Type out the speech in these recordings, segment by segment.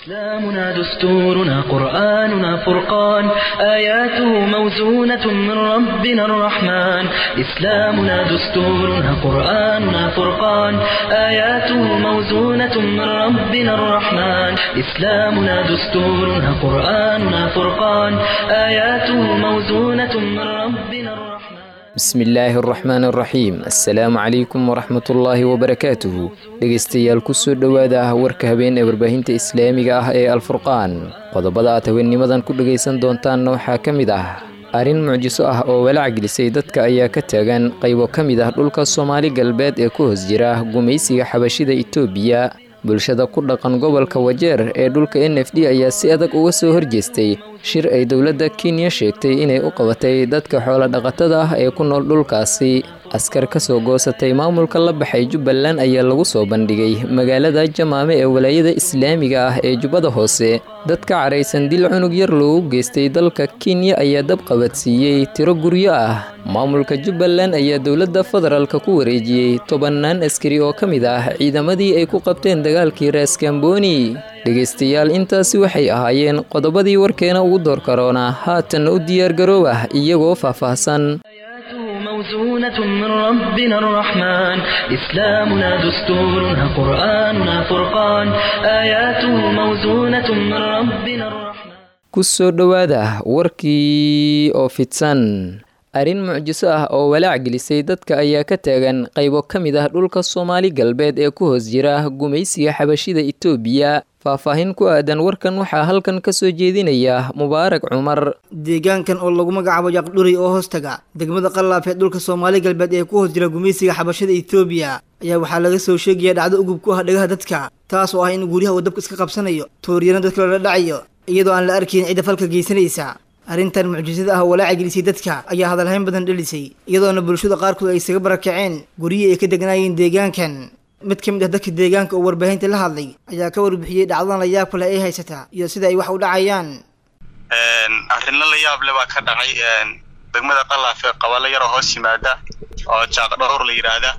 إسلامنا دستورنا قرآننا فرقان آياته موزونة من ربنا الرحمن إسلامنا دستورنا قرآننا فرقان آياته موزونة من ربنا الرحمن إسلامنا دستورنا قرآننا فرقان آياته موزونة من ربنا الرحمن bismi illaahi araxmaan araxiim assalaamu calaykum waraxmatullaahi wabarakaatuhu dhegaystayaal kusoo dhowaada warka habeen ee warbaahinta islaamiga ah ee alfurqaan qodobada aad haweenimadan ku dhegaysan doontaanna waxaa ka mid ah arrin mucjiso ah oo walaac gelisay dadka ayaa ka taagan qaybo ka mid ah dhulka soomaali galbeed ee ku hoos jira gumaysiga xabashida itoobiya bulshada ku dhaqan gobolka wajeer ee dhulka n f d ayaa si adag uga soo horjeestay shir ay dowladda kenya sheegtay inay u qabatay dadka xoolo-dhaqatada ah ee ku nool dhulkaasi askar ka soo goosatay maamulka la baxay jubbaland ayaa lagu soo bandhigay magaalada jamaame ee walaayada islaamiga ah ee jubbada hoose dadka caraysan dil cunug yar loogu geystay dalka kenya ayaa dab qabadsiiyey tiro guryo ah maamulka jubbaland ayaa dowladda federaalka ku wareejiyey tobannaan askari oo ka mid ah ciidamadii ay ku qabteen dagaalkii raaskamboni dhegaystayaal intaasi waxay ahaayeen qodobadii warkeena ugu door karoona haatanna u diyaargarooba iyagoo faahfaahsan موزونة من ربنا الرحمن إسلامنا دستورنا قرآننا فرقان آياته موزونة من ربنا الرحمن kusoo dhowaada warkii oo fidsan arrin mucjiso ah oo walaac gelisay dadka ayaa ka taagan qaybo ka mid ah dhulka soomaali galbeed ee ku hoos jira gumaysiga xabashida itoobiya faahfaahin ku aadan warkan waxaa halkan ka soo jeedinaya mubaarak cumar deegaankan oo lagu magacaabo yaqdhuri oo hoostaga degmada qallaaf ee dhulka soomaali galbeed ee ku hoos jira gumaysiga xabashada itoobiya ayaa waxaa laga soo sheegaya dhacdo ugub ku ah dhagaha dadka taas oo ah in guryaha uu dabka iska qabsanayo tooriyana dadka lala dhacayo iyadoo aan la arkayn cidda falka geysanaysa arrintan mucjisada ah walaaca gelisay dadka ayaa hadalhayn badan dhelisay iyadoona bulshada qaarkood ay isaga barakaceen guryihii ay ka degnaayeen deegaankan mid ka mid ah dadka deegaanka oo warbaahinta la hadlay ayaa ka warbixiyey dhacdadan la yaab kale ay haysata iyo sida ay wax u dhacayaan arrino la yaab le baa ka dhacay degmada qalaaf ee qabalo yaroo hoos yimaada oo jaaqdhowr la yidhaahda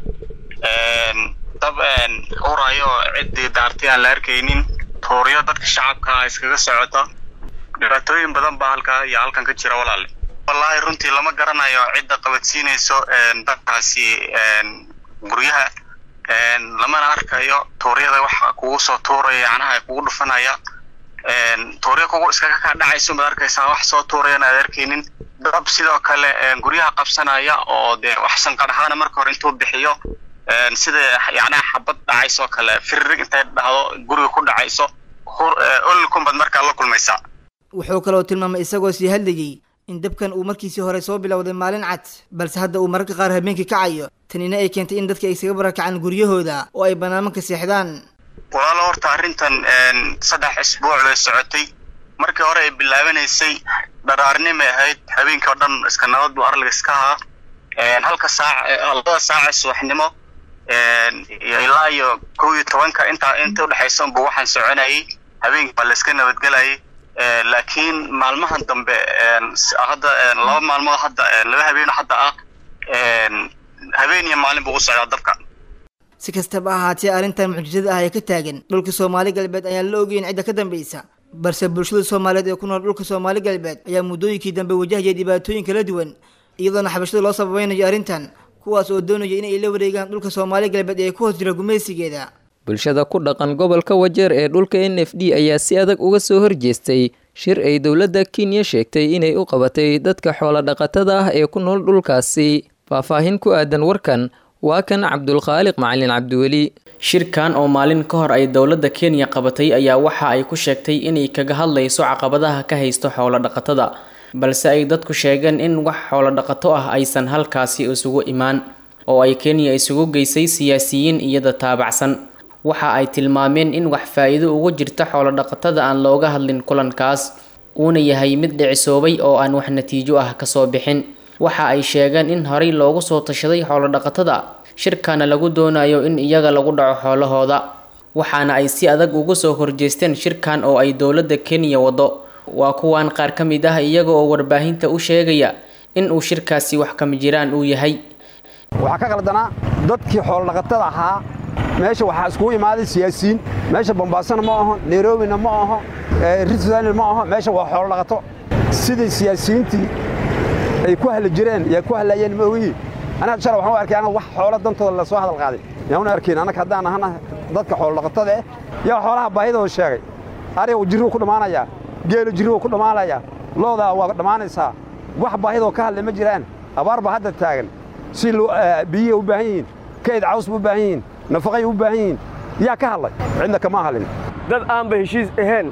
dab urayo oo ciddii daartay aan la arkaynin tuuryo dadka shacabka iskaga socota dhibaatooyin badan baa halkaa iyo halkan ka jira walaale wallaahi runtii lama garanayo cidda qabadsiinayso dadkaasi guryaha lamana arkayo tuuryada waxa kugu soo tuuraya yacnaha kugu dhufanaya tuuryo kugu iskaga kaa dhacayso maad arkaysaa wax soo tuurayana aad arkaynin dab sidoo kale guryaha qabsanaya oo dee wax sanqadhahaana marka hore intuu bixiyo sida yacnaha xabad dhacaysoo kale firirig intay dhahdo guriga ku dhacayso olkunbad markaa la kulmaysaa wuxuu kaloo tilmaamay isagoo sii hadlayey in dabkan uu markiisii hore soo bilowday maalin cad balse hadda uu mararka qaar habeenkii kacayo tanina ay keentay in dadka ay isaga barakacaan guryahooda oo ay banaanmanka seexdaan walaalo horta arrintan saddex isbuuc bay socotay markii hore ay bilaabanaysay dharaarnimay ahayd habeenkii oo dhan iska nabad buu arliga iska ahaa halka saac labada saaca subaxnimo ilaa iyo kow iyo tobanka intaa inta udhexaysa unbu waxaan soconayay habeenkii baa la iska nabadgelayay laakiin maalmahan dambe hadda laba maalmood hadda laba habeeno hadda ah habeen iyo maalin buu u socdaa dabka si kastaba ahaatee arrintan mucjisada ah ee ka taagan dhulka soomaali galbeed ayaan la ogeyn cidda ka dambaysa balse bulshada soomaaliyeed ee ku nool dhulka soomaali galbeed ayaa muddooyinkii dambe wajahaya dhibaatooyin kala duwan iyadoona xabashada loo sababaynayo arrintan kuwaas oo doonaya inay la wareegaan dhulka soomaali galbeed ee ku hoos jira gumaysigeeda bulshada ku dhaqan gobolka wajeer ee dhulka n f d ayaa si adag uga soo horjeestay shir ay dowladda kenya sheegtay inay u qabatay dadka xoolo-dhaqatada ah ee ku nool dhulkaasi faahfaahin ku aadan warkan waa kan cabdulkhaaliq macalin cabdiweli shirkan oo maalin ka hor ay dowladda kenya qabatay ayaa waxa ay ku sheegtay inay kaga hadlayso caqabadaha ka haysto xoolo-dhaqatada balse ay dadku sheegeen in wax xoolo-dhaqato ah aysan halkaasi isugu imaan oo ay kenya isugu geysay siyaasiyiin iyada taabacsan waxa ay tilmaameen in wax faa-iido ugu jirta xoolo-dhaqatada aan looga hadlin kulankaas uuna yahay mid dhicisoobay oo aan wax natiijo ah kasoo bixin waxa ay sheegeen in horey loogu soo tashaday xoolo-dhaqatada shirkana lagu doonayo in iyaga lagu dhaco xoolahooda waxaana ay si adag ugu soo horjeesteen shirkan oo ay dowladda kenya wado waa kuwan qaar ka mid ah iyaga oo warbaahinta u sheegaya in uu shirkaasi wax kama jiraan uu yahay waxaa ka qaldanaa dadkii xoolodhaqatada ahaa meesha waxaa iskugu imaaday siyaasiyiin meesha bombaasona ma aho nairobina ma aho ritzvalley ma aho meesha waa xoolo dhaqato sidii siyaasiyiintii ay ku hadli jireen yaa ku hadlayeen ma ogiyi anaga shala waxaan u arkay anaga wax xoolo dantooda la soo hadal qaaday yaan una arkayn annaga haddaan ahana dadka xoolo dhaqatada eh yaa xoolaha baahidooda sheegay ariga jirrigu ku dhammaanayaa geelu jirrigu ku dhammaanayaa loodaa waa dhammaanaysaa wax baahidoo ka hadlay ma jiraan abaar baa hadda taagan si biyihii u baahan yihiin kayd caws ba u baahan yihiin nafaqay u baahan yihiin yaa ka hadlay cidna kama hadlin dad aanba heshiis ahayn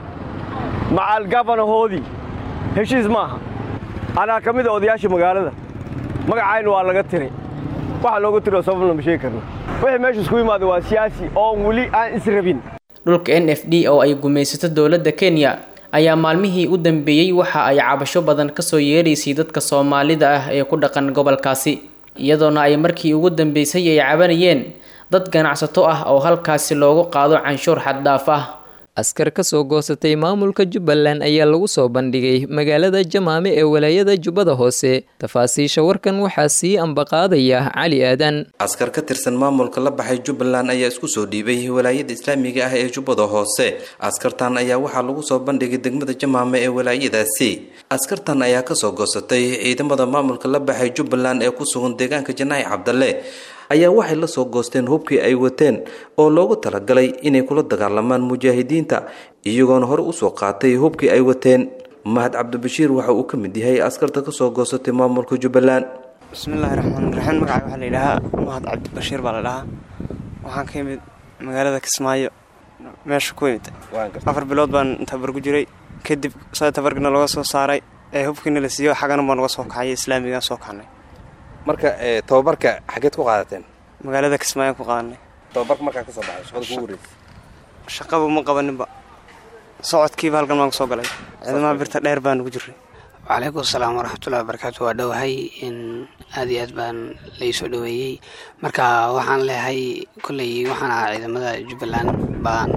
macaal gabanahoodii heshiis maaha anaa ka mid a odayaashii magaalada magacayna waa laga tiray waxa looga tiro sababna ma sheegi karno wixii meesha isku yimaada waa siyaasi oo weli aan israbin dhulka n f d oo ay gumaysato dowladda kenya ayaa maalmihii u dambeeyey waxa ay cabasho badan kasoo yeeraysay dadka soomaalida ah ee ku dhaqan gobolkaasi iyadoona ay markii ugu dambeysay ay cabanayeen dad ganacsato ah oo halkaasi loogu qaado canshuur xaddhaaf ah askar ka soo goosatay maamulka jubbaland ayaa lagu soo bandhigay magaalada jamaame ee walaayada jubbada hoose tafaasiisha warkan waxaa sii ambaqaadaya cali aadan askar ka tirsan maamulka la baxay jubbaland ayaa isku soo dhiibay walaayada islaamiga ah ee jubbada hoose askartan ayaa waxaa lagu soo bandhigay degmada jamaame ee walaayadaasi askartan ayaa kasoo goosatay ciidamada maamulka la baxay jubbaland ee ku sugan deegaanka janaahi cabdalle ayaa waxay la soo goosteen hubkii ay wateen oo loogu talagalay inay kula dagaalamaan mujaahidiinta iyagoona hore usoo qaatay hubkii ay wateen mahad cabdibashiir waxa uu ka mid yahay askarta kasoo goosatay maamulka jubbaland bismillaahi raxmaan raxiim magaca waxaa la yidhaahaa mahad cabdibashiir baa la dhahaa waxaan ka imid magaalada kismaayo meesha ku imid afar bilood baan tabar ku jiray kadib saa tabarkina looga soo saaray ee hubkiina la siiyo xagana baa noga soo kacay islaamiga soo kacnay marka tababarka xageed ku qaadateen magaalada kismaayo ku qaadanay tababarka markaa kasoo baxay shaqada kugu wareysay shaqaba ma qabaninba socodkiiba halkan baan kusoo galay ciidamaha birta dheer baan ugu jiray wacalaykum asalaam waraxmatullahi wabarakaatu waa dhowahay in aad iyo aad baan laisoo dhoweeyey marka waxaan leeyahay kolley waxaan ahaa ciidamada jubbaland baan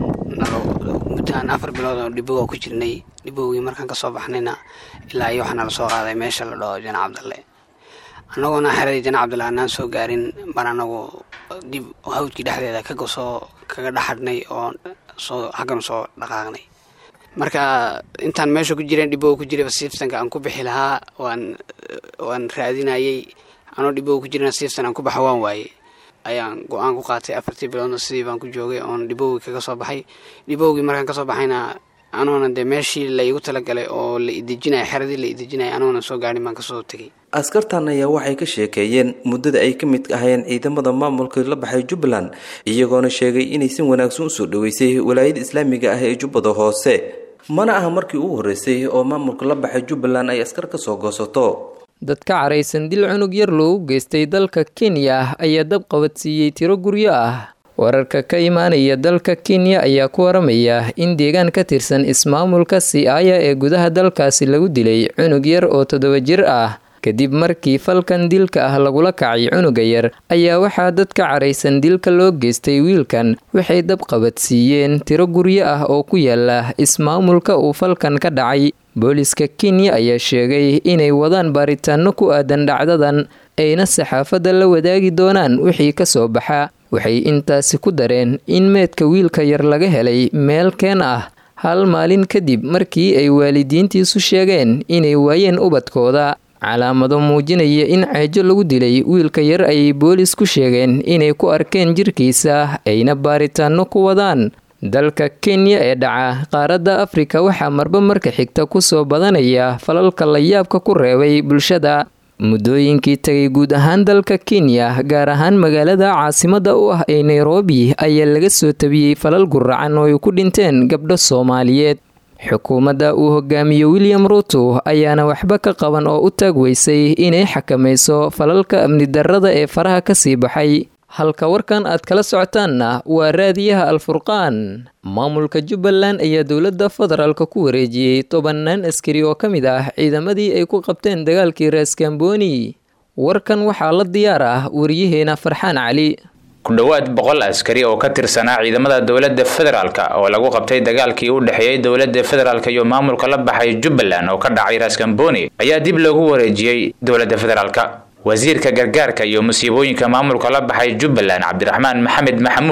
muddoaan afar bilood oo dhibowa ku jirnay dhibowgii markaan kasoo baxnayna ilaa iyo waxaana lasoo qaaday meesha la dhaho jana cabdalle annagoona xeradii jana cabdalle aanaan soo gaarin baan anagu dib hawdkii dhexdeeda kagasoo kaga dhaxadhnay oo soo xagganu soo dhaqaaqnay marka intaan meesha ku jireen dhibow ku jirayba siiftanka aan ku bixi lahaa waan waan raadinayey anoo dhibow ku jirana siiftan aan ku baxa waan waaye ayaan go-aan ku qaatay afartii biloodna sidii baan ku joogay oon dhibowgii kaga soo baxay dhibowgii markaan kasoo baxayna anoona dee meeshii la iigu talagalay oo la idejinaya xeradii la idejinaya anoona soo gaadhin baan kasoo tegay askartan ayaa waxay ka sheekeeyeen muddada ay ka mid ahayeen ciidamada maamulka la baxay jubbaland iyagoona sheegay inay si wanaagsan usoo dhaweysay walaayada islaamiga ah ee jubbada hoose mana aha markii ugu horreysay oo maamulka la baxay jubbaland ay askar ka soo goosato dad ka caraysan dil cunug yar loogu geystay dalka kenya ayaa dab qabadsiiyey tiro guryo ah wararka ka imaanaya dalka kenya ayaa ku waramaya in deegaan ka tirsan ismaamulka siaya ee gudaha dalkaasi lagu dilay cunug yar oo toddoba jir ah kadib markii falkan dilka ah lagula kacay cunuga yar ayaa waxaa dad ka caraysan dilka loo geystay wiilkan waxay dab qabadsiiyeen tiro guryo ah oo ku yaala ismaamulka uu falkan ka dhacay booliska kenya ayaa sheegay inay wadaan baaritaano ku aadan dhacdadan ayna saxaafadda la wadaagi doonaan wixii ka soo baxa waxay intaasi ku dareen in meedka wiilka yar laga helay meel keen ah hal maalin kadib markii ay waalidiintiisu sheegeen inay waayeen ubadkooda calaamado muujinaya in ceejo lagu dilay wiilka yar ayay boolis ku sheegeen inay ku arkeen jirkiisa ayna baaritaano ku wadaan dalka kenya ee dhaca qaaradda afrika waxaa marba marka xigta kusoo badanaya falalka layaabka ku reebay bulshada muddooyinkii tagay guud ahaan dalka kenya gaar ahaan magaalada caasimada u ah ee nairobi ayaa laga soo tabiyey falal guracan oo ay ku dhinteen gabdho soomaaliyeed xukuumadda uu hogaamiyo william ruto ayaana waxba ka qaban oo u taag weysay inay xakamayso falalka amni darrada ee faraha kasii baxay halka warkan aad kala socotaanna waa raadiyaha alfurqaan maamulka jubbaland ayaa dowladda federaalka ku wareejiyey tobannaan askari oo ka mid ah ciidamadii ay ku qabteen dagaalkii raaskambooni warkan waxaa la diyaar ah wariyaheena farxaan cali ku dhowaad boqol askari oo ka tirsanaa ciidamada dowladda federaalka oo lagu qabtay dagaalkii u dhexeeyey dowladda federaalka iyo maamulka la baxay jubbaland oo ka dhacay raaskambooni ayaa dib loogu wareejiyey dowladda federaalka wasiirka gargaarka iyo musiibooyinka maamulka la baxay jubbaland cabdiraxmaan maxamed maxamuud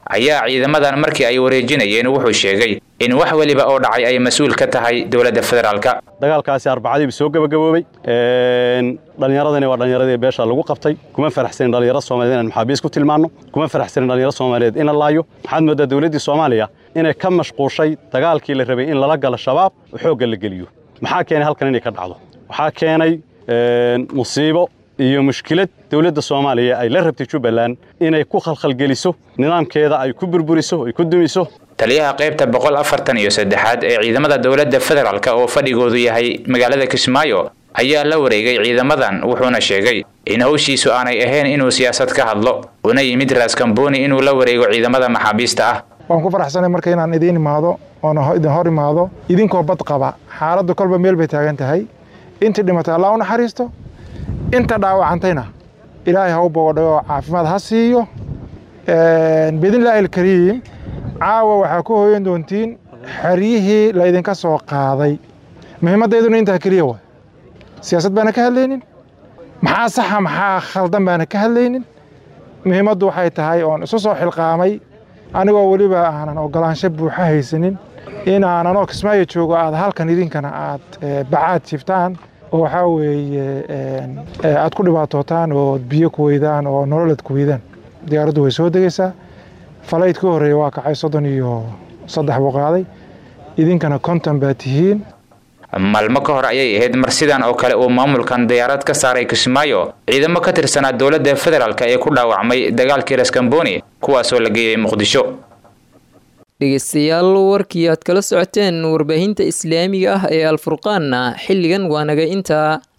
ayaa ciidamadan markii ay wareejinayeen wuxuu sheegay in wax weliba oo dhacay ay mas-uul ka tahay dowladda federaalka dagaalkaasi arbacadiibu soo gebagaboobey dhallinyaradani waa dhallinyaradii beesha lagu qabtay kuma faraxsanin dhallinyaro soomaliyeed inaan maxaabiis ku tilmaanno kuma faraxsanin dhallinyaro soomaaliyeed in la laayo waxaad mooddaa dowladdii soomaaliya inay ka mashquushay dagaalkii la rabay in lala galo shabaab oo xoogga la geliyo maxaa keenay halkan inay ka dhacdo waxaa keenay musiibo iyo mushkilad dowladda soomaaliya ay la rabtay jubbaland inay ku khalkhalgeliso nidaamkeeda ay ku burburiso ay ku dumiso taliyaha qaybta boqol afartan iyo saddexaad ee ciidamada dowladda federaalk oo fadhigoodu yahay magaalada kismaayo ayaa la wareegay ciidamadan wuxuuna sheegay in hawshiisu aanay ahayn inuu siyaasad ka hadlo una yimid raaskambooni inuu la wareego ciidamada maxaabiista ah waan ku faraxsanay marka inaan idiin imaado oona idin hor imaado idinkoo bad qaba xaaladdu kolba meel bay taagan tahay intii dhimatay allah u naxariisto inta dhaawacantayna ilaahay ha u bogodhayo oo caafimaad ha siiyo biidnillaahi alkariim caawa waxaa ku hooyan doontiin xeryihii laydinka soo qaaday muhiimmaddayduna intaa keliya waay siyaasad baana ka hadlaynin maxaa saxa maxaa khaldan baana ka hadlaynin muhiimaddu waxay tahay oon isu soo xilqaamay anigoo weliba aanan ogolaansho buuxa haysanin in aananoo kismaayo joogo aad halkan idinkana aad bacaad jiftaan oo waxaa weeye aad ku dhibaatootaan oo biyo ku weydaan oo nololad ku weydaan diyaaraddu way soo degaysaa falayd ka horreeya waa kacay soddon iyo saddex buu qaaday idinkana konton baa tihiin maalmo ka hor ayay ahayd mar sidan oo kale uu maamulkan diyaarad ka saaray kismaayo ciidamo ka tirsanaa dowladda federaalk ee ku dhaawacmay dagaalkii raskamboni kuwaasoo la geeyey muqdisho dhegeystayaal warkii aad kala socoteen warbaahinta islaamiga ah ee alfurqaanna xilligan waa naga intaa